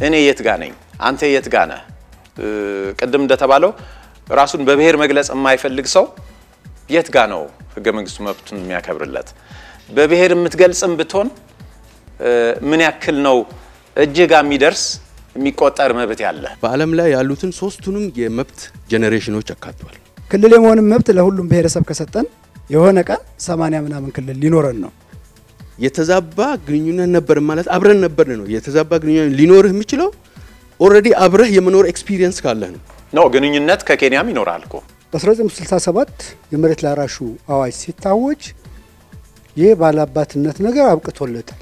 እኔ የት ጋ ነኝ፣ አንተ የት ጋ ነህ? ቅድም እንደተባለው ራሱን በብሔር መግለጽ የማይፈልግ ሰው የት ጋ ነው ህገ መንግስቱ መብቱን የሚያከብርለት? በብሔር የምትገልጽም ብትሆን ምን ያክል ነው እጅ ጋ የሚደርስ የሚቆጠር መብት ያለ? በዓለም ላይ ያሉትን ሶስቱንም የመብት ጄኔሬሽኖች አካቷል። ክልል የመሆንም መብት ለሁሉም ብሔረሰብ ከሰጠን የሆነ ቀን ሰማንያ ምናምን ክልል ሊኖረን ነው። የተዛባ ግንኙነት ነበር ማለት አብረን ነበር ነው። የተዛባ ግንኙነት ሊኖርህ የሚችለው ኦልሬዲ አብረህ የመኖር ኤክስፒሪየንስ ካለህ ነው። ነው ግንኙነት ከኬንያም ይኖራል እኮ በ1967 የመሬት ላራሹ አዋጅ ሲታወጅ ይህ ባላባትነት ነገር አብቅቶለታል።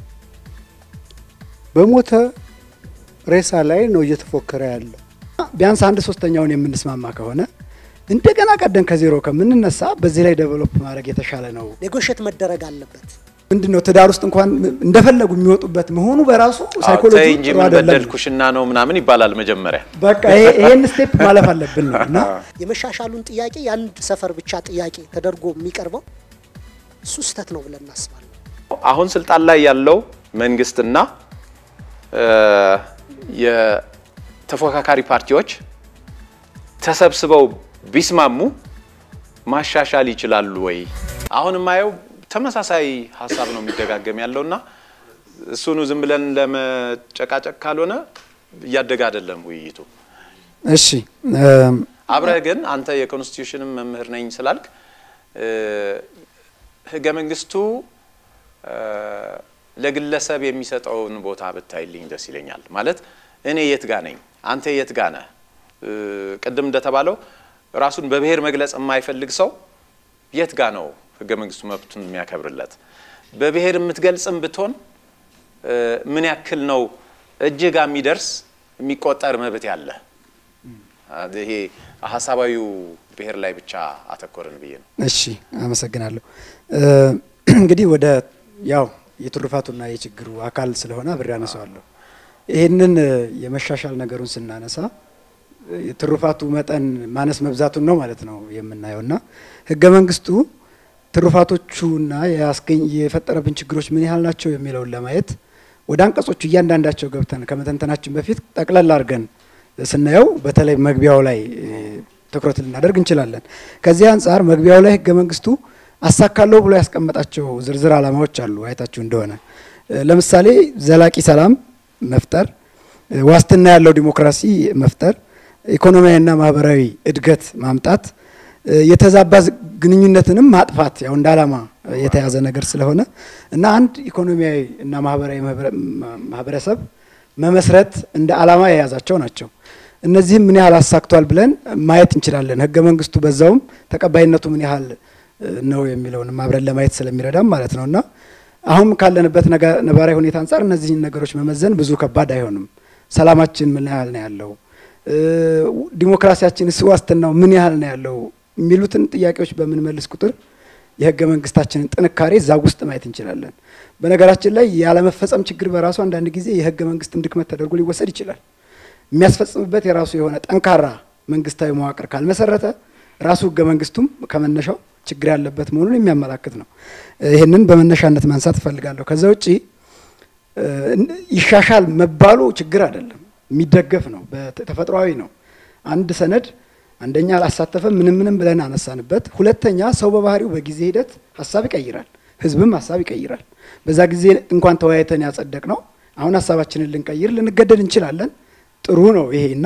በሞተ ሬሳ ላይ ነው እየተፎከረ ያለው። ቢያንስ አንድ ሶስተኛውን የምንስማማ ከሆነ እንደገና ቀደም ከዜሮ ከምንነሳ በዚህ ላይ ዴቨሎፕ ማድረግ የተሻለ ነው። ኔጎሽት መደረግ አለበት። ምንድን ነው ትዳር ውስጥ እንኳን እንደፈለጉ የሚወጡበት መሆኑ በራሱ ሳይኮሎጂ ተይ እንጂ ምን በደልኩሽና ነው ምናምን ይባላል መጀመሪያ። በቃ ይሄን ስቴፕ ማለፍ አለብን ነው እና የመሻሻሉን ጥያቄ የአንድ ሰፈር ብቻ ጥያቄ ተደርጎ የሚቀርበው እሱ ስህተት ነው ብለን እናስባለን። አሁን ስልጣን ላይ ያለው መንግስትና የተፎካካሪ ፓርቲዎች ተሰብስበው ቢስማሙ ማሻሻል ይችላሉ ወይ? አሁን የማየው ተመሳሳይ ሀሳብ ነው የሚደጋገም ያለውና እሱኑ ዝም ብለን ለመጨቃጨቅ ካልሆነ እያደገ አይደለም ውይይቱ። እሺ አብረህ ግን አንተ የኮንስቲቱሽንም መምህር ነኝ ስላልክ ህገ መንግስቱ ለግለሰብ የሚሰጠውን ቦታ ብታይልኝ ደስ ይለኛል። ማለት እኔ የት ጋ ነኝ፣ አንተ የት ጋ ነህ? ቅድም እንደተባለው ራሱን በብሔር መግለጽ የማይፈልግ ሰው የት ጋ ነው ህገ መንግስቱ መብቱን የሚያከብርለት? በብሔር የምትገልጽም ብትሆን ምን ያክል ነው እጅ ጋ የሚደርስ የሚቆጠር መብት ያለ? ይሄ ሀሳባዊው ብሔር ላይ ብቻ አተኮርን ብዬ ነው። እሺ አመሰግናለሁ። እንግዲህ ወደ ያው የትሩፋቱና የችግሩ አካል ስለሆነ አብሬ አነሳዋለሁ። ይህንን የመሻሻል ነገሩን ስናነሳ የትሩፋቱ መጠን ማነስ መብዛቱን ነው ማለት ነው የምናየው እና ህገ መንግስቱ ትሩፋቶቹና ያስገኝ የፈጠረብን ችግሮች ምን ያህል ናቸው የሚለውን ለማየት ወደ አንቀጾቹ እያንዳንዳቸው ገብተን ከመተንተናችን በፊት ጠቅለል አድርገን ስናየው በተለይ መግቢያው ላይ ትኩረት ልናደርግ እንችላለን። ከዚህ አንጻር መግቢያው ላይ ህገ መንግስቱ አሳካለሁ ብሎ ያስቀመጣቸው ዝርዝር ዓላማዎች አሉ። አይታችሁ እንደሆነ ለምሳሌ ዘላቂ ሰላም መፍጠር፣ ዋስትና ያለው ዲሞክራሲ መፍጠር፣ ኢኮኖሚያዊና ማህበራዊ እድገት ማምጣት፣ የተዛባ ግንኙነትንም ማጥፋት ያው እንደ ዓላማ የተያዘ ነገር ስለሆነ እና አንድ ኢኮኖሚያዊ እና ማህበራዊ ማህበረሰብ መመስረት እንደ ዓላማ የያዛቸው ናቸው። እነዚህም ምን ያህል አሳክቷል ብለን ማየት እንችላለን። ህገ መንግስቱ በዛውም ተቀባይነቱ ምን ያህል ነው የሚለውንም አብረን ለማየት ስለሚረዳም ማለት ነው እና አሁን ካለንበት ነባራዊ ሁኔታ አንጻር እነዚህን ነገሮች መመዘን ብዙ ከባድ አይሆንም። ሰላማችን ምን ያህል ነው ያለው፣ ዲሞክራሲያችንስ ዋስትናው ምን ያህል ነው ያለው የሚሉትን ጥያቄዎች በምንመልስ ቁጥር የህገ መንግስታችንን ጥንካሬ እዛ ውስጥ ማየት እንችላለን። በነገራችን ላይ ያለመፈጸም ችግር በራሱ አንዳንድ ጊዜ የህገ መንግስትን ድክመት ተደርጎ ሊወሰድ ይችላል። የሚያስፈጽምበት የራሱ የሆነ ጠንካራ መንግስታዊ መዋቅር ካልመሰረተ ራሱ ህገ መንግስቱም ከመነሻው ችግር ያለበት መሆኑን የሚያመላክት ነው። ይህንን በመነሻነት ማንሳት እፈልጋለሁ። ከዛ ውጪ ይሻሻል መባሉ ችግር አይደለም፣ የሚደገፍ ነው፣ ተፈጥሯዊ ነው። አንድ ሰነድ አንደኛ አላሳተፈም ምንም ምንም ብለን አነሳንበት። ሁለተኛ ሰው በባህሪው በጊዜ ሂደት ሀሳብ ይቀይራል፣ ህዝብም ሀሳብ ይቀይራል። በዛ ጊዜ እንኳን ተወያይተን ያጸደቅ ነው አሁን ሀሳባችንን ልንቀይር ልንገደድ እንችላለን። ጥሩ ነው ይሄ እና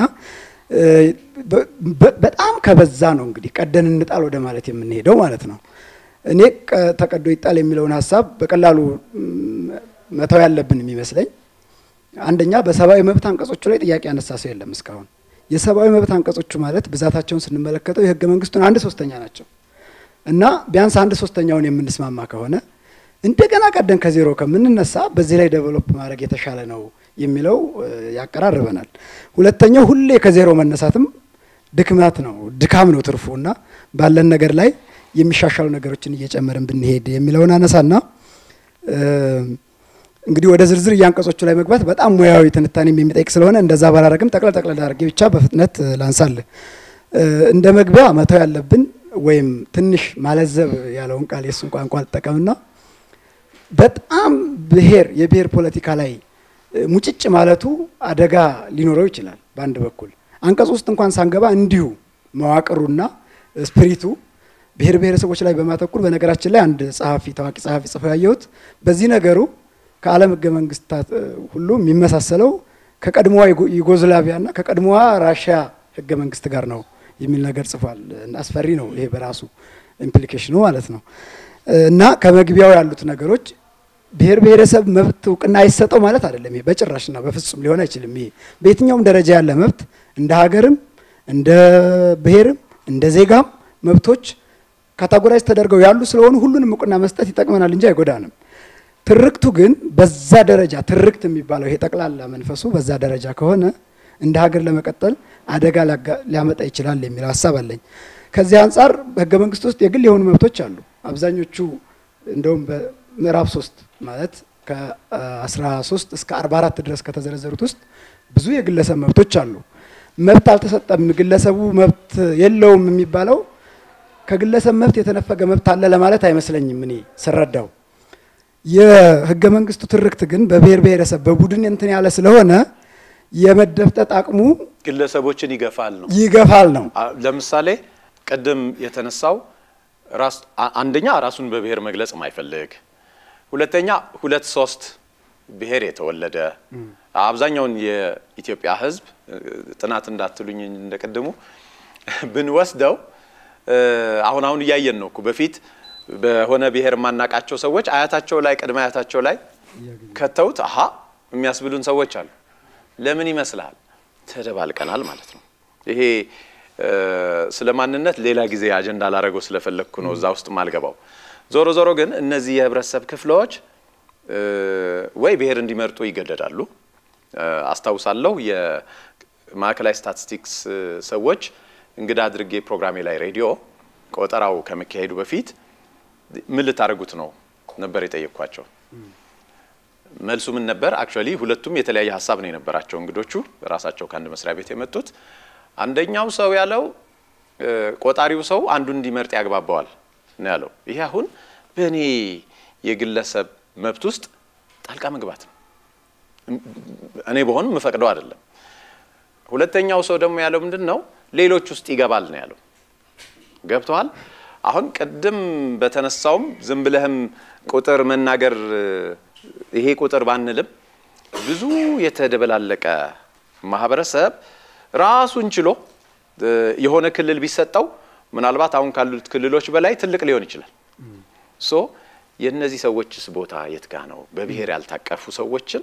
በጣም ከበዛ ነው እንግዲህ ቀደን እንጣል ወደ ማለት የምንሄደው ማለት ነው። እኔ ተቀዶ ይጣል የሚለውን ሀሳብ በቀላሉ መተው ያለብን የሚመስለኝ አንደኛ በሰብአዊ መብት አንቀጾቹ ላይ ጥያቄ ያነሳ ሰው የለም እስካሁን። የሰብአዊ መብት አንቀጾቹ ማለት ብዛታቸውን ስንመለከተው የህገ መንግስቱን አንድ ሶስተኛ ናቸው እና ቢያንስ አንድ ሶስተኛውን የምንስማማ ከሆነ እንደገና ቀደም ከዜሮ ከምንነሳ በዚህ ላይ ዴቨሎፕ ማድረግ የተሻለ ነው የሚለው ያቀራርበናል። ሁለተኛው ሁሌ ከዜሮ መነሳትም ድክመት ነው፣ ድካም ነው ትርፉ እና ባለን ነገር ላይ የሚሻሻሉ ነገሮችን እየጨመርን ብንሄድ የሚለውን አነሳና እንግዲህ ወደ ዝርዝር እያንቀጾቹ ላይ መግባት በጣም ሙያዊ ትንታኔም የሚጠይቅ ስለሆነ እንደዛ ባላረግም ጠቅለል ጠቅለል አድርጌ ብቻ በፍጥነት ላንሳል። እንደ መግቢያ መተው ያለብን ወይም ትንሽ ማለዘብ ያለውን ቃል የእሱን ቋንቋ አልጠቀምና በጣም ብሔር የብሔር ፖለቲካ ላይ ሙጭጭ ማለቱ አደጋ ሊኖረው ይችላል። በአንድ በኩል አንቀጽ ውስጥ እንኳን ሳንገባ እንዲሁ መዋቅሩና ስፕሪቱ ብሔር ብሔረሰቦች ላይ በማተኩር በነገራችን ላይ አንድ ጸሐፊ ታዋቂ ጸሐፊ ጽፈው ያየሁት በዚህ ነገሩ ከዓለም ህገ መንግስታት ሁሉ የሚመሳሰለው ከቀድሞዋ ዩጎዝላቪያና ከቀድሞዋ ራሽያ ህገ መንግስት ጋር ነው የሚል ነገር ጽፏል። አስፈሪ ነው ይሄ በራሱ ኢምፕሊኬሽኑ ማለት ነው። እና ከመግቢያው ያሉት ነገሮች ብሔር ብሔረሰብ መብት እውቅና አይሰጠው ማለት አይደለም። ይሄ በጭራሽና በፍጹም ሊሆን አይችልም። ይሄ በየትኛውም ደረጃ ያለ መብት እንደ ሀገርም እንደ ብሔርም እንደ ዜጋም መብቶች ካታጎራይዝ ተደርገው ያሉ ስለሆኑ ሁሉንም እውቅና መስጠት ይጠቅመናል እንጂ አይጎዳንም። ትርክቱ ግን በዛ ደረጃ ትርክት የሚባለው ይሄ ጠቅላላ መንፈሱ በዛ ደረጃ ከሆነ እንደ ሀገር ለመቀጠል አደጋ ሊያመጣ ይችላል የሚል ሀሳብ አለኝ። ከዚህ አንጻር በህገ መንግስት ውስጥ የግል የሆኑ መብቶች አሉ። አብዛኞቹ እንደውም በምዕራፍ ሶስት ማለት ከ13 እስከ 44 ድረስ ከተዘረዘሩት ውስጥ ብዙ የግለሰብ መብቶች አሉ። መብት አልተሰጠም፣ ግለሰቡ መብት የለውም የሚባለው ከግለሰብ መብት የተነፈገ መብት አለ ለማለት አይመስለኝም እኔ ስረዳው። የህገ መንግስቱ ትርክት ግን በብሔር ብሔረሰብ በቡድን እንትን ያለ ስለሆነ የመደፍጠጥ አቅሙ ግለሰቦችን ይገፋል ነው ይገፋል ነው። ለምሳሌ ቅድም የተነሳው ራስ አንደኛ ራሱን በብሔር መግለጽ የማይፈልግ ሁለተኛ ሁለት ሶስት ብሔር የተወለደ አብዛኛውን የኢትዮጵያ ህዝብ ጥናት እንዳትሉኝ እንደቅድሙ ብንወስደው አሁን አሁን እያየን ነው እኮ በፊት በሆነ ብሔር የማናቃቸው ሰዎች አያታቸው ላይ ቅድመ አያታቸው ላይ ከተውት አሀ የሚያስብሉን ሰዎች አሉ። ለምን ይመስልሃል? ተደባልቀናል ማለት ነው። ይሄ ስለ ማንነት ሌላ ጊዜ አጀንዳ ላደረገው ስለፈለግኩ ነው እዛ ውስጥ ማልገባው። ዞሮ ዞሮ ግን እነዚህ የህብረተሰብ ክፍሎች ወይ ብሔር እንዲመርጡ ይገደዳሉ። አስታውሳለሁ የማዕከላዊ ስታቲስቲክስ ሰዎች እንግዳ አድርጌ ፕሮግራሜ ላይ ሬዲዮ ቆጠራው ከመካሄዱ በፊት ምን ልታደርጉት ነው ነበር የጠየቅኳቸው። መልሱ ምን ነበር? አክቹዋሊ ሁለቱም የተለያየ ሀሳብ ነው የነበራቸው እንግዶቹ ራሳቸው ከአንድ መስሪያ ቤት የመጡት። አንደኛው ሰው ያለው ቆጣሪው ሰው አንዱን እንዲመርጥ ያግባባዋል ነው ያለው። ይሄ አሁን በእኔ የግለሰብ መብት ውስጥ ጣልቃ መግባት ነው። እኔ በሆን የምፈቅደው አይደለም። ሁለተኛው ሰው ደግሞ ያለው ምንድን ነው ሌሎች ውስጥ ይገባል ነው ያለው። ገብተዋል። አሁን ቅድም በተነሳውም ዝም ብለህም ቁጥር መናገር ይሄ ቁጥር ባንልም ብዙ የተደበላለቀ ማህበረሰብ ራሱን ችሎ የሆነ ክልል ቢሰጠው ምናልባት አሁን ካሉት ክልሎች በላይ ትልቅ ሊሆን ይችላል። ሶ የእነዚህ ሰዎችስ ቦታ የት ጋ ነው? በብሔር ያልታቀፉ ሰዎችን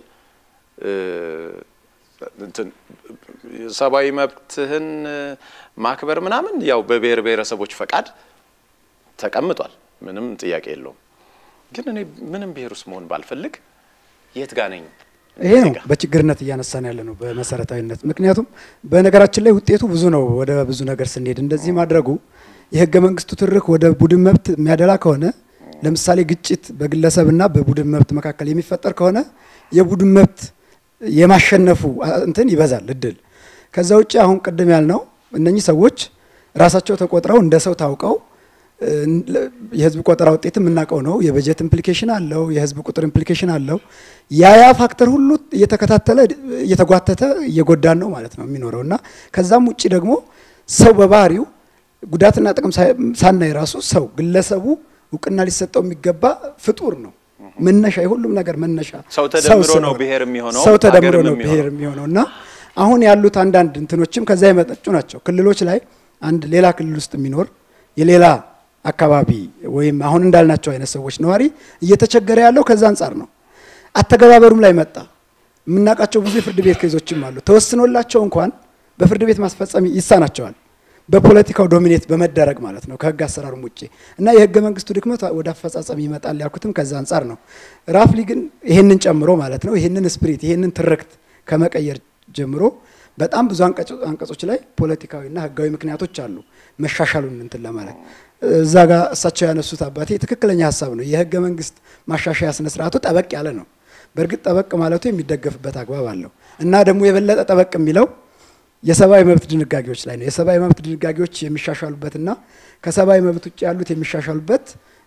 ሰብአዊ መብትህን ማክበር ምናምን ያው በብሔር ብሔረሰቦች ፈቃድ ተቀምጧል። ምንም ጥያቄ የለውም። ግን እኔ ምንም ብሔር ውስጥ መሆን ባልፈልግ የት ጋ ነኝ? ይሄ ነው በችግርነት እያነሳን ያለ ነው በመሰረታዊነት። ምክንያቱም በነገራችን ላይ ውጤቱ ብዙ ነው። ወደ ብዙ ነገር ስንሄድ እንደዚህ ማድረጉ የህገ መንግስቱ ትርክ ወደ ቡድን መብት የሚያደላ ከሆነ ለምሳሌ ግጭት በግለሰብና በቡድን መብት መካከል የሚፈጠር ከሆነ የቡድን መብት የማሸነፉ እንትን ይበዛል እድል። ከዛ ውጭ አሁን ቅድም ያልነው እነኚህ ሰዎች ራሳቸው ተቆጥረው እንደ ሰው ታውቀው የህዝብ ቆጠራ ውጤት የምናውቀው ነው። የበጀት ኢምፕሊኬሽን አለው፣ የህዝብ ቁጥር ኢምፕሊኬሽን አለው። ያ ያ ፋክተር ሁሉ እየተከታተለ እየተጓተተ እየጎዳን ነው ማለት ነው የሚኖረው እና ከዛም ውጭ ደግሞ ሰው በባህሪው ጉዳትና ጥቅም ሳናይ ራሱ ሰው ግለሰቡ እውቅና ሊሰጠው የሚገባ ፍጡር ነው። መነሻ የሁሉም ነገር መነሻ ሰው ተደምሮ ነው ብሔር የሚሆነው፣ ሰው ተደምሮ ሀገርም ነው የሚሆነው። ብሔር የሚሆነው እና አሁን ያሉት አንዳንድ እንትኖችም ከዛ የመጠጩ ናቸው። ክልሎች ላይ አንድ ሌላ ክልል ውስጥ የሚኖር የሌላ አካባቢ ወይም አሁን እንዳልናቸው አይነት ሰዎች ነዋሪ እየተቸገረ ያለው ከዛ አንጻር ነው። አተገባበሩም ላይ መጣ። የምናውቃቸው ብዙ የፍርድ ቤት ኬዞችም አሉ። ተወስኖላቸው እንኳን በፍርድ ቤት ማስፈጸም ይሳናቸዋል። በፖለቲካው ዶሚኔት በመደረግ ማለት ነው ከህግ አሰራሩም ውጭ እና የህገ መንግስቱ ድክመት ወደ አፈጻጸም ይመጣል ያልኩትም ከዛ አንጻር ነው። ራፍሊ ግን ይሄንን ጨምሮ ማለት ነው ይሄንን ስፕሪት ይሄንን ትርክት ከመቀየር ጀምሮ በጣም ብዙ አንቀጾ- አንቀጾች ላይ ፖለቲካዊና ህጋዊ ምክንያቶች አሉ መሻሻሉን እንትን ለማለት እዛ ጋር እሳቸው ያነሱት አባቴ ትክክለኛ ሀሳብ ነው። የህገ መንግስት ማሻሻያ ስነ ስርዓቱ ጠበቅ ያለ ነው። በእርግጥ ጠበቅ ማለቱ የሚደገፍበት አግባብ አለው እና ደግሞ የበለጠ ጠበቅ የሚለው የሰብአዊ መብት ድንጋጌዎች ላይ ነው። የሰብአዊ መብት ድንጋጌዎች የሚሻሻሉበትና ከሰብአዊ መብት ውጭ ያሉት የሚሻሻሉበት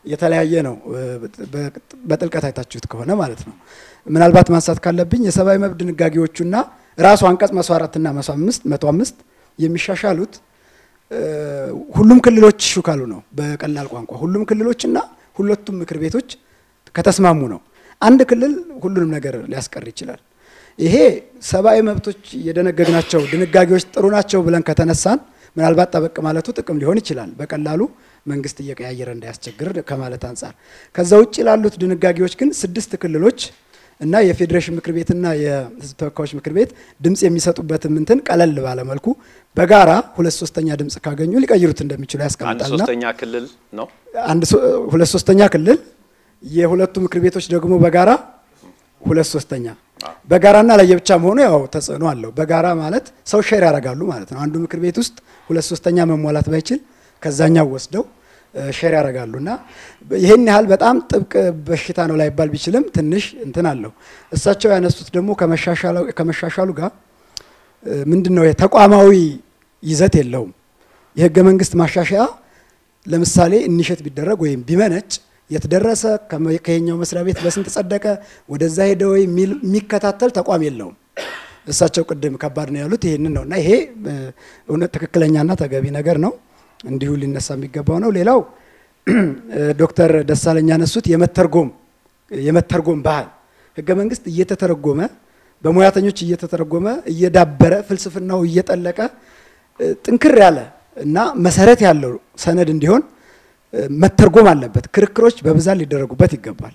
የተለያየ ነው። በ- በጥልቀት አይታችሁት ከሆነ ማለት ነው። ምናልባት ማንሳት ካለብኝ የሰብአዊ መብት ድንጋጌዎቹና ራሱ አንቀጽ መቶ አራትና መቶ አምስት መቶ አምስት የሚሻሻሉት እ፣ ሁሉም ክልሎች ሹ ካሉ ነው። በቀላል ቋንቋ ሁሉም ክልሎችና ሁለቱም ምክር ቤቶች ከተስማሙ ነው። አንድ ክልል ሁሉንም ነገር ሊያስቀር ይችላል። ይሄ ሰብአዊ መብቶች የደነገግናቸው ድንጋጌዎች ጥሩ ናቸው ብለን ከተነሳን ምናልባት ጠበቅ ማለቱ ጥቅም ሊሆን ይችላል። በቀላሉ መንግስት እየቀያየረ እንዳያስቸግር ከማለት አንጻር። ከዛ ውጭ ላሉት ድንጋጌዎች ግን ስድስት ክልሎች እና የፌዴሬሽን ምክር ቤትና የህዝብ ተወካዮች ምክር ቤት ድምፅ የሚሰጡበትን እንትን ቀለል ባለ መልኩ በጋራ ሁለት ሶስተኛ ድምፅ ካገኙ ሊቀይሩት እንደሚችሉ አንድ ያስቀምጣልና ሶስተኛ ክልል ነው። አንድ ሶ- ሁለት ሶስተኛ ክልል የሁለቱ ምክር ቤቶች ደግሞ በጋራ ሁለት ሶስተኛ በጋራና ለየብቻ መሆኑ ያው ተጽዕኖ አለው። በጋራ ማለት ሰው ሼር ያደርጋሉ ማለት ነው። አንዱ ምክር ቤት ውስጥ ሁለት ሶስተኛ መሟላት ባይችል ከዛኛው ወስደው እ፣ ሼር ያደርጋሉ እና ይህን ያህል በጣም ጥብቅ በሽታ ነው ላይባል ቢችልም ትንሽ እንትን አለው። እሳቸው ያነሱት ደግሞ ከመሻሻሉ- ከመሻሻሉ ጋር እ፣ ምንድን ነው ተቋማዊ ይዘት የለውም። የህገ መንግስት ማሻሻያ ለምሳሌ እንሸት ቢደረግ ወይም ቢመነጭ የተደረሰ ከየኛው መስሪያ ቤት በስንት ጸደቀ፣ ወደዛ ሄደ ወይ የሚል የሚከታተል ተቋም የለውም። እሳቸው ቅድም ከባድ ነው ያሉት ይሄንን ነው እና ይሄ እ፣ እውነት ትክክለኛና ተገቢ ነገር ነው፣ እንዲሁ ሊነሳ የሚገባው ነው። ሌላው እ፣ ዶክተር ደሳለኝ ያነሱት የመተርጎም የመተርጎም ባህል ህገ መንግስት እየተተረጎመ በሙያተኞች እየተተረጎመ እየዳበረ ፍልስፍናው እየጠለቀ እ፣ ጥንክር ያለ እና መሰረት ያለው ሰነድ እንዲሆን እ፣ መተርጎም አለበት። ክርክሮች በብዛት ሊደረጉበት ይገባል።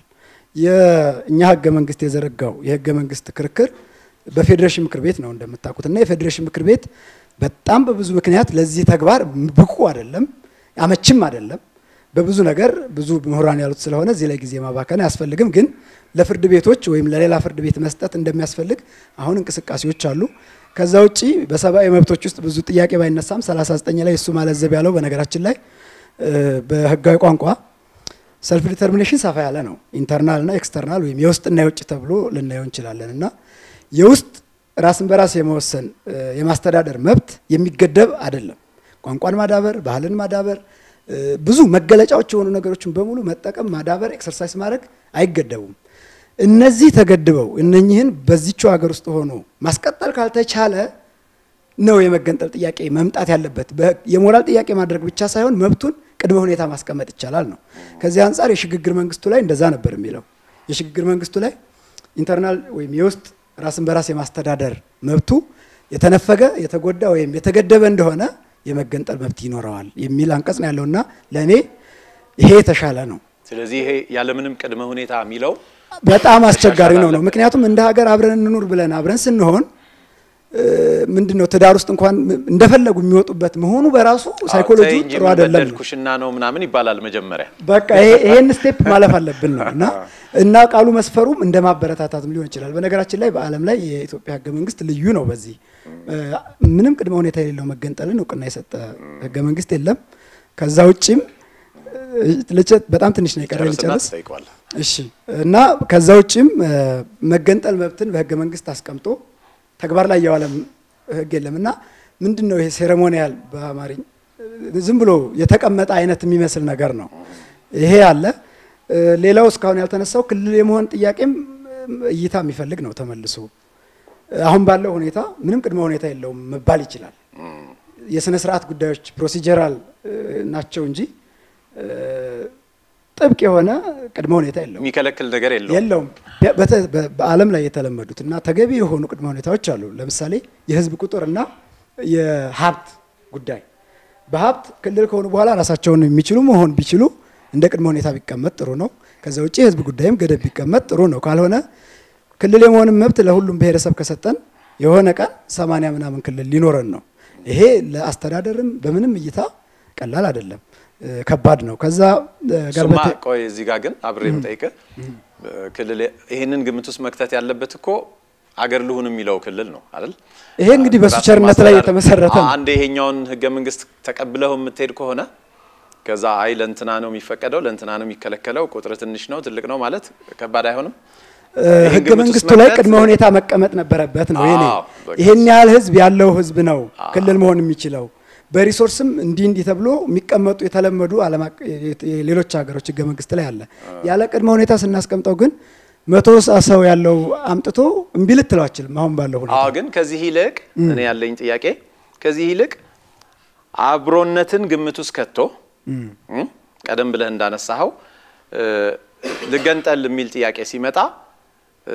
የእኛ ህገ መንግስት የዘረጋው የህገ መንግስት ክርክር በፌዴሬሽን ምክር ቤት ነው እንደምታውቁት እና የፌዴሬሽን ምክር ቤት በጣም በብዙ ምክንያት ለዚህ ተግባር ብቁ አይደለም፣ አመችም አይደለም። በብዙ ነገር ብዙ ምሁራን ያሉት ስለሆነ እዚህ ላይ ጊዜ ማባከን አያስፈልግም። ግን ለፍርድ ቤቶች ወይም ለሌላ ፍርድ ቤት መስጠት እንደሚያስፈልግ አሁን እንቅስቃሴዎች አሉ። ከዛ ውጪ በሰብአዊ መብቶች ውስጥ ብዙ ጥያቄ ባይነሳም 39 ላይ እሱ ማለዘብ ያለው በነገራችን ላይ እ፣ በህጋዊ ቋንቋ ሰልፍ ዲተርሚኔሽን ሰፋ ያለ ነው። ኢንተርናል እና ኤክስተርናል ወይም የውስጥና የውጭ ተብሎ ልናየው እንችላለን እና የውስጥ ራስን በራስ የመወሰን እ፣ የማስተዳደር መብት የሚገደብ አይደለም። ቋንቋን ማዳበር፣ ባህልን ማዳበር፣ እ፣ ብዙ መገለጫዎች የሆኑ ነገሮችን በሙሉ መጠቀም፣ ማዳበር፣ ኤክሰርሳይዝ ማድረግ አይገደቡም። እነዚህ ተገድበው እነኚህን በዚችው ሀገር ውስጥ ሆኖ ማስቀጠል ካልተቻለ ነው የመገንጠል ጥያቄ መምጣት ያለበት። በ- የሞራል ጥያቄ ማድረግ ብቻ ሳይሆን መብቱን ቅድመ ሁኔታ ማስቀመጥ ይቻላል ነው። ከዚህ አንጻር የሽግግር መንግስቱ ላይ እንደዛ ነበር የሚለው። የሽግግር መንግስቱ ላይ ኢንተርናል ወይም የውስጥ ራስን በራስ የማስተዳደር መብቱ የተነፈገ የተጎዳ ወይም የተገደበ እንደሆነ የመገንጠል መብት ይኖረዋል የሚል አንቀጽ ነው ያለውና ለእኔ ይሄ የተሻለ ነው። ስለዚህ ይሄ ያለምንም ቅድመ ሁኔታ የሚለው በጣም አስቸጋሪ ነው ነው አለበት። ምክንያቱም እንደ ሀገር አብረን እንኑር ብለን አብረን ስንሆን ምንድን ነው ትዳር ውስጥ እንኳን እንደፈለጉ የሚወጡበት መሆኑ በራሱ ሳይኮሎጂ ተይ እንጂ ጥሩ ምን አይደለም ነው። በደልኩሽና ነው ምናምን ይባላል መጀመሪያ። በቃ ይሄ- ይሄን ስቴፕ ማለፍ አለብን ነው እና እና ቃሉ መስፈሩም እንደ ማበረታታትም ሊሆን ይችላል። በነገራችን ላይ በዓለም ላይ የኢትዮጵያ ህገ መንግስት ልዩ ነው። በዚህ እ፣ ምንም ቅድመ ሁኔታ የሌለው መገንጠልን እውቅና የሰጠ ህገ መንግስት የለም። ከዛ ውጭም እ፣ ልጨት በጣም ትንሽ ነው የቀረ ጨርስና ልጨርስ። ትጠይቀዋለህ። እሺ እና ከዛ ውጭም እ፣ መገንጠል መብትን በህገ መንግስት አስቀምጦ ተግባር ላይ የዋለ ህግ የለም እና ምንድን ነው ይሄ ሴሬሞኒያል በአማርኛ እ፣ ዝም ብሎ የተቀመጠ አይነት የሚመስል ነገር ነው። ይሄ አለ። እ፣ ሌላው እስካሁን ያልተነሳው ክልል የመሆን ጥያቄም እ፣ እይታ የሚፈልግ ነው። ተመልሶ አሁን ባለው ሁኔታ ምንም ቅድመ ሁኔታ የለውም መባል ይችላል። የስነ ስርዓት ጉዳዮች ፕሮሲጀራል ናቸው እንጂ እ፣ ጥብቅ የሆነ ቅድመ ሁኔታ የለውም የሚከለክል ነገር የለውም። የለውም። በ- በተ- በ- በዓለም ላይ የተለመዱት እና ተገቢ የሆኑ ቅድመ ሁኔታዎች አሉ። ለምሳሌ የህዝብ ቁጥር እና የሀብት ጉዳይ በሀብት ክልል ከሆኑ በኋላ ራሳቸውን የሚችሉ መሆን ቢችሉ እንደ ቅድመ ሁኔታ ቢቀመጥ ጥሩ ነው። ከዛ ውጭ የህዝብ ጉዳይም ገደብ ቢቀመጥ ጥሩ ነው። ካልሆነ ክልል የመሆንም መብት ለሁሉም ብሔረሰብ ከሰጠን የሆነ ቀን ሰማንያ ምናምን ክልል ሊኖረን ነው። ይሄ ለአስተዳደርም በምንም እይታ ቀላል አይደለም፣ እ፣ ከባድ ነው። ከዛ እ፣ ጋር እሱማ በተ- ቆይ እዚህ ጋር ግን አብሬ የምጠይቅህ ክልል ይህንን ግምት ውስጥ መክተት ያለበት እኮ አገር ልሁን የሚለው ክልል ነው አይደል? ይሄ እንግዲህ በሱ ራስን ቸርነት ላይ ማስተዳደር። የተመሰረተ ነው። አንድ ይሄኛውን ህገ መንግስት ተቀብለው የምትሄድ ከሆነ ከዛ አይ ለእንትና ነው የሚፈቀደው ለእንትና ነው የሚከለከለው ቁጥር ትንሽ ነው ትልቅ ነው ማለት ከባድ አይሆንም? ይህን ህገ ግምት ውስጥ መንግስቱ ላይ መክተት- ቅድመ ሁኔታ መቀመጥ ነበረበት ነው። ይሄ አዎ፣ በቃ ይሄን ያህል ህዝብ ያለው ህዝብ ነው ክልል መሆን የሚችለው በሪሶርስም እንዲህ እንዲህ ተብሎ የሚቀመጡ የተለመዱ ዓለም አቀ- የሌሎች ሀገሮች ህገ መንግስት ላይ አለ። ያለ ቅድመ ሁኔታ ስናስቀምጠው ግን መቶ ሰው ያለው አምጥቶ እምቢ ልትለው አችልም። አሁን ባለው ሁኔታ አዎ ግን ከዚህ ይልቅ እኔ ያለኝ ጥያቄ ከዚህ ይልቅ አብሮነትን ግምት ውስጥ ከቶ እም፣ ቀደም ብለህ እንዳነሳኸው እ፣ ልገንጠል የሚል ጥያቄ ሲመጣ እ፣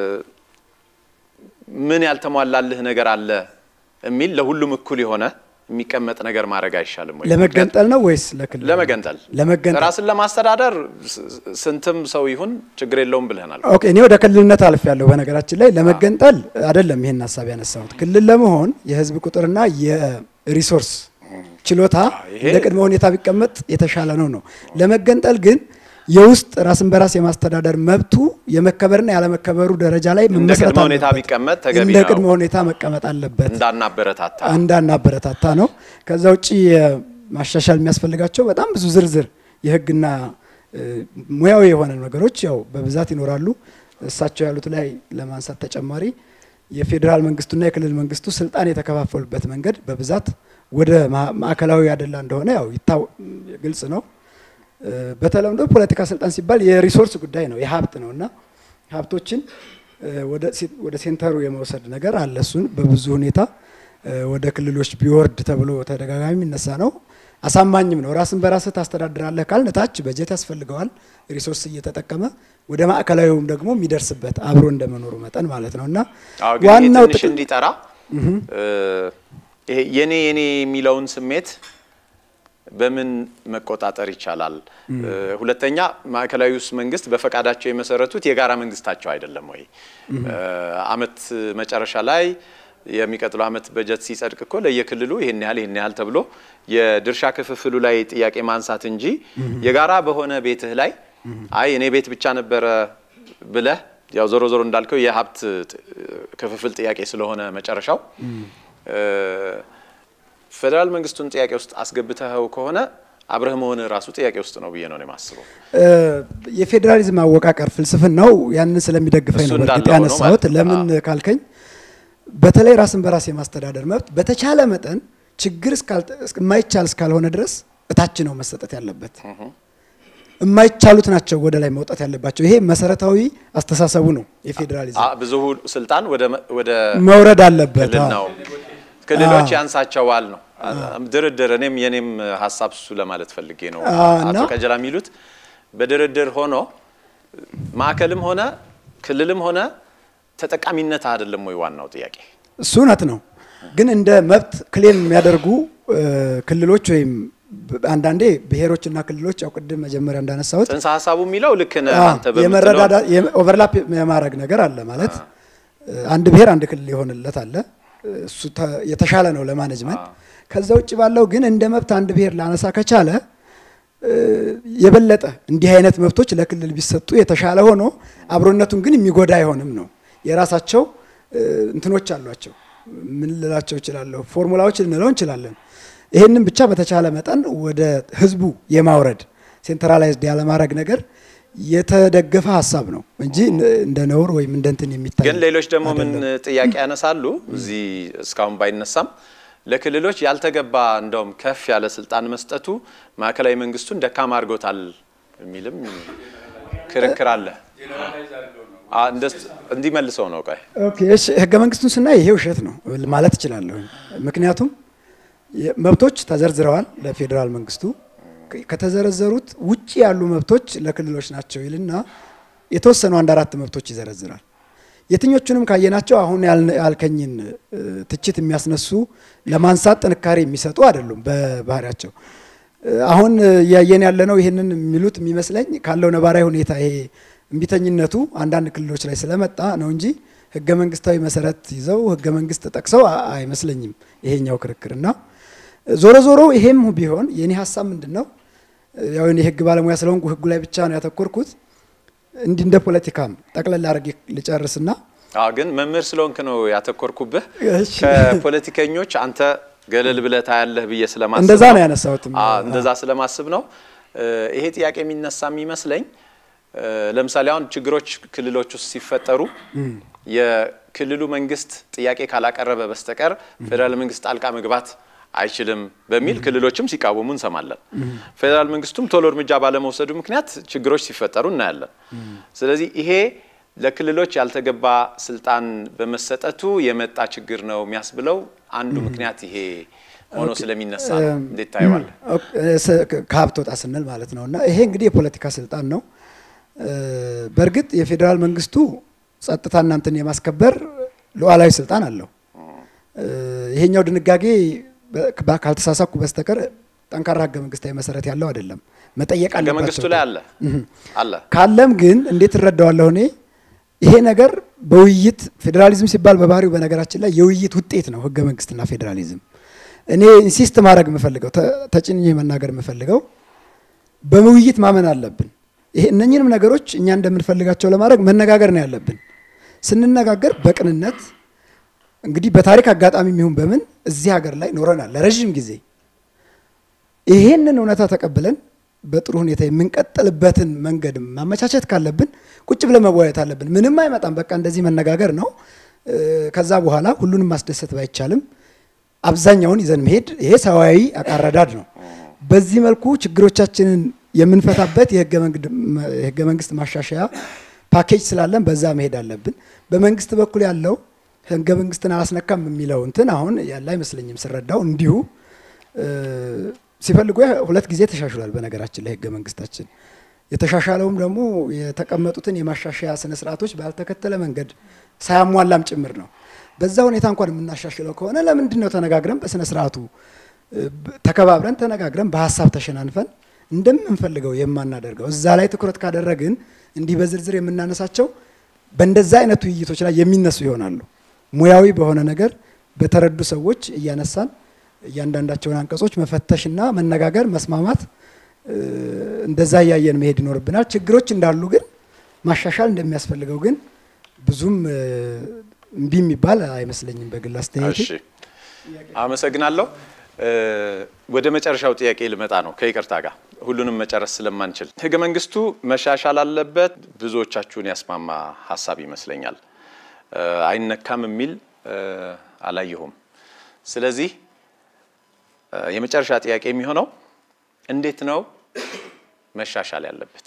ምን ያልተሟላልህ ነገር አለ የሚል ለሁሉም እኩል የሆነ የሚቀመጥ ነገር ማድረግ አይሻልም ወይ? ለመገንጠል ነው ወይስ ለክልል? ለመገንጠል ለመገንጠል ራስን ለማስተዳደር ስ- ስንትም ሰው ይሁን ችግር የለውም ብለናል። ኦኬ እኔ ወደ ክልልነት አልፍ ያለሁ በነገራችን ላይ ለመገንጠል አይደለም ይሄን ሀሳብ ያነሳሁት። ክልል ለመሆን የህዝብ ቁጥርና የሪሶርስ ችሎታ ይሄ- እንደ ቅድመ ሁኔታ ቢቀመጥ የተሻለ ነው ነው። ለመገንጠል ግን የውስጥ ራስን በራስ የማስተዳደር መብቱ የመከበርና ያለመከበሩ ደረጃ ላይ እንደ መመስረት ቅድመ ሁኔታ አለበት። ቢቀመጥ ተገቢ እንደ ነው። ቅድመ ሁኔታ መቀመጥ አለበት። እንዳናበረታታ እንዳናበረታታ ነው። ከዛ ውጭ ማሻሻል የሚያስፈልጋቸው በጣም ብዙ ዝርዝር የህግና እ፣ ሙያዊ የሆነ ነገሮች ያው በብዛት ይኖራሉ። እሳቸው ያሉት ላይ ለማንሳት ተጨማሪ የፌዴራል መንግስቱና የክልል መንግስቱ ስልጣን የተከፋፈሉበት መንገድ በብዛት ወደ ማ- ማዕከላዊ ያደላ እንደሆነ ያው ይታወ- ግልጽ ነው። እ፣ በተለምዶ ፖለቲካ ስልጣን ሲባል የሪሶርስ ጉዳይ ነው፣ የሀብት ነው እና ሀብቶችን እ፣ ወደ ሴ- ወደ ሴንተሩ የመውሰድ ነገር አለ። እሱን በብዙ ሁኔታ እ፣ ወደ ክልሎች ቢወርድ ተብሎ ተደጋጋሚ የሚነሳ ነው። አሳማኝም ነው። ራስን በራስህ ታስተዳድራለህ ካልን ታች በጀት ያስፈልገዋል፣ ሪሶርስ እየተጠቀመ ወደ ማዕከላዊውም ደግሞ የሚደርስበት አብሮ እንደመኖሩ መጠን ማለት ነው እና አዎ ግን ይሄ ዋናው ትንሽ ጥቅም እንዲጠራ እ፣ ይሄ የኔ የኔ የሚለውን ስሜት በምን መቆጣጠር ይቻላል? እ፣ ሁለተኛ ማዕከላዊ ውስጥ መንግስት በፈቃዳቸው የመሰረቱት የጋራ መንግስታቸው አይደለም ወይ? እ፣ አመት መጨረሻ ላይ የሚቀጥለው አመት በጀት ሲጸድቅ እኮ ለየክልሉ ይሄን ያህል ይሄን ያህል ተብሎ የድርሻ ክፍፍሉ ላይ ጥያቄ ማንሳት እንጂ የጋራ በሆነ ቤትህ ላይ አይ እኔ ቤት ብቻ ነበረ ብለህ ያው ዞሮ ዞሮ እንዳልከው የሀብት ጥ- ክፍፍል ጥያቄ ስለሆነ መጨረሻው እ፣ ፌዴራል መንግስቱን ጥያቄ ውስጥ አስገብተኸው ከሆነ አብረህ መሆን ራሱ ጥያቄ ውስጥ ነው ብዬ ነው እኔ የማስበው። እ፣ የፌዴራሊዝም አወቃቀር ፍልስፍናው ያንን ስለሚደግፈኝ እሱ ነው በእርግጥ እንዳለ ሆኖ ያነሳሁት። ማለት ነው። ለምን ካልከኝ በተለይ ራስን በራስ የማስተዳደር መብት በተቻለ መጠን ችግር እስካልተ- እስክ- የማይቻል እስካልሆነ ድረስ እታች ነው መሰጠት ያለበት። የማይቻሉት ናቸው ወደ ላይ መውጣት ያለባቸው። ይሄ መሰረታዊ አስተሳሰቡ ነው የፌዴራሊዝም አ- ብዙ ስልጣን ወደ መ- ወደ መውረድ አለበት። ክልል አዎ። ነው። ክልሎች አዎ። ያንሳቸዋል ነው ድርድር። እኔም የኔም ሀሳብ እሱ ለማለት ፈልጌ ነው። አዎ፣ አቶ እና- ቀጀላ የሚሉት በድርድር ሆኖ ማዕከልም ሆነ ክልልም ሆነ ተጠቃሚነት አይደለም ወይ ዋናው ጥያቄ? እሱ እውነት ነው። ግን እንደ መብት ክሌም የሚያደርጉ እ፣ ክልሎች ወይም ብ- አንዳንዴ ብሔሮችና ክልሎች ያው ቅድም መጀመሪያ እንዳነሳሁት ጽንሰ ሀሳቡ የሚለው ልክ ነህ አዎ፣ አንተ በምትለው የመረዳዳ ኦቨርላፕ የማድረግ ነገር አለ ማለት እ፣ አንድ ብሔር አንድ ክልል የሆነለት አለ እሱ ተ- የተሻለ ነው ለማኔጅመንት። ከዛ ውጭ ባለው ግን እንደ መብት አንድ ብሔር ላነሳ ከቻለ እ፣ የበለጠ እንዲህ አይነት መብቶች ለክልል ቢሰጡ የተሻለ ሆኖ አብሮነቱን ግን የሚጎዳ አይሆንም ነው። የራሳቸው እ፣ እንትኖች አሏቸው። ምን ልላቸው እችላለሁ? ፎርሙላዎች ልንለው እንችላለን። ይህንን ብቻ በተቻለ መጠን ወደ ህዝቡ የማውረድ ሴንትራላይዝድ ያለማድረግ ነገር የተደገፈ ሀሳብ ነው እንጂ እንደ ነውር ወይም እንደ እንትን የሚታይ ግን ሌሎች ደግሞ ምን አይደለም። ጥያቄ ያነሳሉ? እዚህ እስካሁን ባይነሳም ለክልሎች ያልተገባ እንደውም ከፍ ያለ ስልጣን መስጠቱ ማዕከላዊ መንግስቱን ደካማ አድርጎታል የሚልም ክርክር አለ። አ፣ እንደስ- እንዲመልሰው ነው። ቆይ ኦኬ እሺ፣ ህገ መንግስቱን ስናይ ይሄ ውሸት ነው ማለት እችላለሁ። ምክንያቱም የ- መብቶች ተዘርዝረዋል ለፌዴራል መንግስቱ ከ- ከተዘረዘሩት ውጪ ያሉ መብቶች ለክልሎች ናቸው ይልና የተወሰኑ አንድ አራት መብቶች ይዘረዝራል። የትኞቹንም ካየናቸው አሁን ያልነ- ያልከኝን እ፣ ትችት የሚያስነሱ ለማንሳት ጥንካሬ የሚሰጡ አይደሉም በባህሪያቸው። እ፣ አሁን እያየን ያለነው ይህንን የሚሉት የሚመስለኝ ካለው ነባራዊ ሁኔታ ይሄ እምቢተኝነቱ አንዳንድ ክልሎች ላይ ስለመጣ ነው እንጂ ህገ መንግስታዊ መሰረት ይዘው ህገ መንግስት ጠቅሰው አ- አይመስለኝም ይሄኛው ክርክር እና ዞሮ ዞሮ ይሄም ቢሆን የኔ ሀሳብ ምንድን ነው ያው እኔ የህግ ባለሙያ ስለሆንኩ ህጉ ላይ ብቻ ነው ያተኮርኩት። እንዲህ እንደ ፖለቲካም ጠቅለል አድርጌ ልጨርስና አዎ፣ ግን መምህር ስለሆንክ ነው ያተኮርኩብህ። እሺ። ከፖለቲከኞች አንተ ገለል ብለህ ታያለህ ብዬ ስለማስብ እንደዛ ነው ነው ያነሳሁትም። አዎ፣ እንደዛ ስለማስብ ነው። እ፣ ይሄ ጥያቄ የሚነሳ የሚመስለኝ እ፣ ለምሳሌ አሁን ችግሮች ክልሎች ውስጥ ሲፈጠሩ የክልሉ መንግስት ጥያቄ ካላቀረበ በስተቀር ፌዴራል መንግስት ጣልቃ መግባት አይችልም በሚል ክልሎችም ሲቃወሙ እንሰማለን። ፌዴራል መንግስቱም ቶሎ እርምጃ ባለመውሰዱ ምክንያት ችግሮች ሲፈጠሩ እናያለን። ስለዚህ ይሄ ለክልሎች ያልተገባ ስልጣን በመሰጠቱ የመጣ ችግር ነው የሚያስብለው አንዱ ምክንያት ይሄ ሆኖ ስለሚነሳ ነው። እንዴት ታየዋለህ? ከሀብት ወጣ ስንል ማለት ነው። እና ይሄ እንግዲህ የፖለቲካ ስልጣን ነው። በእርግጥ የፌዴራል መንግስቱ ጸጥታ እናንትን የማስከበር ሉዓላዊ ስልጣን አለው። ይሄኛው ድንጋጌ ካልተሳሳኩ በስተቀር ጠንካራ ህገ መንግስታዊ መሰረት ያለው አይደለም። መጠየቅ ህገ አለባቸው መንግስቱ ላይ አለ አለ ካለም ግን እንዴት እረዳዋለሁ እኔ ይሄ ነገር በውይይት ፌዴራሊዝም ሲባል በባህሪው በነገራችን ላይ የውይይት ውጤት ነው ህገ መንግስትና ፌዴራሊዝም። እኔ ኢንሲስት ማድረግ የምፈልገው ተጭኜ መናገር የምፈልገው በውይይት ማመን አለብን። ይሄ እነኝህንም ነገሮች እኛ እንደምንፈልጋቸው ለማድረግ መነጋገር ነው ያለብን። ስንነጋገር በቅንነት እንግዲህ በታሪክ አጋጣሚ የሚሆን በምን እዚህ ሀገር ላይ ኖረናል ለረዥም ጊዜ። ይሄንን እውነታ ተቀብለን በጥሩ ሁኔታ የምንቀጥልበትን መንገድ ማመቻቸት ካለብን ቁጭ ብለን መወያየት አለብን። ምንም አይመጣም፣ በቃ እንደዚህ መነጋገር ነው። ከዛ በኋላ ሁሉንም ማስደሰት ባይቻልም አብዛኛውን ይዘን መሄድ ይሄ ሰዋዊ አቃረዳድ ነው። በዚህ መልኩ ችግሮቻችንን የምንፈታበት የህገ መንግስት ማሻሻያ ፓኬጅ ስላለን በዛ መሄድ አለብን። በመንግስት በኩል ያለው ህገ መንግስትን አላስነካም የሚለው እንትን አሁን ያለ አይመስለኝም ስረዳው እንዲሁ ሲፈልጉ ሁለት ጊዜ ተሻሽሏል። በነገራችን ላይ ህገ መንግስታችን የተሻሻለውም ደግሞ የተቀመጡትን የማሻሻያ ስነ ስርዓቶች ባልተከተለ መንገድ ሳያሟላም ጭምር ነው። በዛ ሁኔታ እንኳን የምናሻሽለው ከሆነ ለምንድን ነው ተነጋግረን በስነ ስርዓቱ ተከባብረን ተነጋግረን በሀሳብ ተሸናንፈን እንደምንፈልገው የማናደርገው? እዛ ላይ ትኩረት ካደረግን እንዲህ በዝርዝር የምናነሳቸው በእንደዛ አይነት ውይይቶች ላይ የሚነሱ ይሆናሉ። ሙያዊ በሆነ ነገር በተረዱ ሰዎች እያነሳን እያንዳንዳቸውን አንቀጾች መፈተሽና መነጋገር፣ መስማማት እንደዛ እያየን መሄድ ይኖርብናል። ችግሮች እንዳሉ ግን ማሻሻል እንደሚያስፈልገው ግን ብዙም እምቢ የሚባል አይመስለኝም በግል አስተያየቴ። እሺ፣ አመሰግናለሁ። ወደ መጨረሻው ጥያቄ ልመጣ ነው ከይቅርታ ጋር ሁሉንም መጨረስ ስለማንችል ህገ መንግስቱ መሻሻል አለበት ብዙዎቻችሁን ያስማማ ሀሳብ ይመስለኛል። አይነካም የሚል አላየሁም። ስለዚህ የመጨረሻ ጥያቄ የሚሆነው እንዴት ነው መሻሻል ያለበት?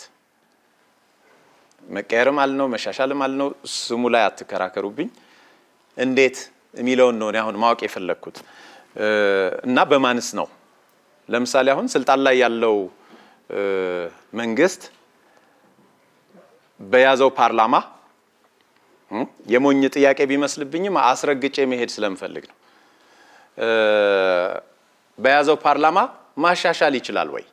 መቀየርም አልነው መሻሻልም አልነው ስሙ ላይ አትከራከሩብኝ። እንዴት የሚለውን ነው እኔ አሁን ማወቅ የፈለግኩት እና በማንስ ነው? ለምሳሌ አሁን ስልጣን ላይ ያለው መንግስት በያዘው ፓርላማ የሞኝ ጥያቄ ቢመስልብኝም አስረግጬ መሄድ ስለምፈልግ ነው። በያዘው ፓርላማ ማሻሻል ይችላል ወይ?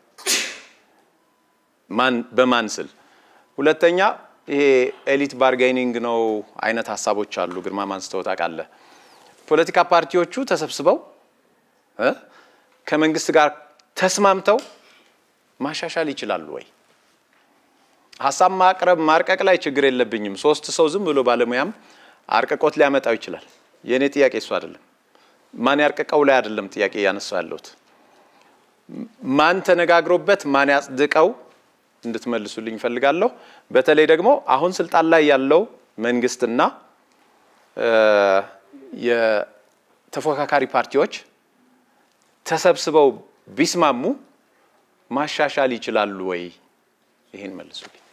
ማን በማን ስል? ሁለተኛ ይሄ ኤሊት ባርጌኒንግ ነው አይነት ሀሳቦች አሉ። ግርማ ማንስተው ታውቃለህ። ፖለቲካ ፓርቲዎቹ ተሰብስበው ከመንግስት ጋር ተስማምተው ማሻሻል ይችላሉ ወይ? ሀሳብ ማቅረብ ማርቀቅ ላይ ችግር የለብኝም። ሶስት ሰው ዝም ብሎ ባለሙያም አርቅቆት ሊያመጣው ይችላል። የእኔ ጥያቄ እሱ አይደለም። ማን ያርቅቀው ላይ አይደለም ጥያቄ እያነሳው ያለሁት። ማን ተነጋግሮበት ማን ያጽድቀው እንድትመልሱልኝ እፈልጋለሁ። በተለይ ደግሞ አሁን ስልጣን ላይ ያለው መንግስትና የተፎካካሪ ፓርቲዎች ተሰብስበው ቢስማሙ ማሻሻል ይችላሉ ወይ? ይህን መልሱልኝ።